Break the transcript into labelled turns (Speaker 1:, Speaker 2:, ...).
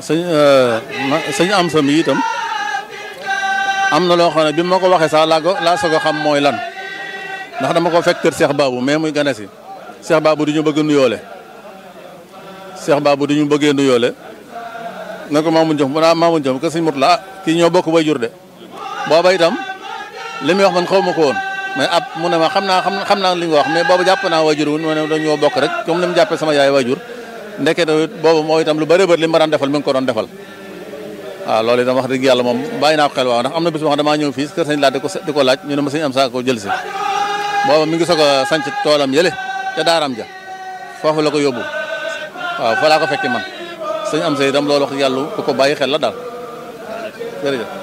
Speaker 1: sëñ sëñ am sa mi itam am na loo xam ne bi ma ko waxee sax laa ko laa soog a xam mooy lan ndax dama ko fekk kër Cheikh Babou mais muy gane si Cheikh Babou du ñu bëgg nuyoole Cheikh Babou du ñu bëggee nuyoole nga ko Mamoun Diom mu naa Mamoun Diom que sëñ Mourtala ah kii ñoo bokk bay jur de booba itam li muy wax man xaw ma ko woon mais ab mu ne ma xam naa xam naa li nga wax mais boobu jàpp naa wajur wu ma ne dañoo bokk rek comme ni mu jàppee sama yaay wajur ndeke boobu moo itam lu bëri bëri li ma daan defal mi ngi ko doon defal waaw loolu itam wax dëgg yàlla moom bàyyi naa ko xel waaw ndax am na bis boo xam damaa ñëw fii kër sëñ laaj di ko di ko laaj ñu ne ma sëñ am saa ko jël si booba mi ngi soog a sanc toolam yële ca daaram ja foofu la ko yóbbu waaw fa laa ko fekke man sëñ am sa itam loolu wax yàlla ku ko bàyyi xel la daal jërëjëf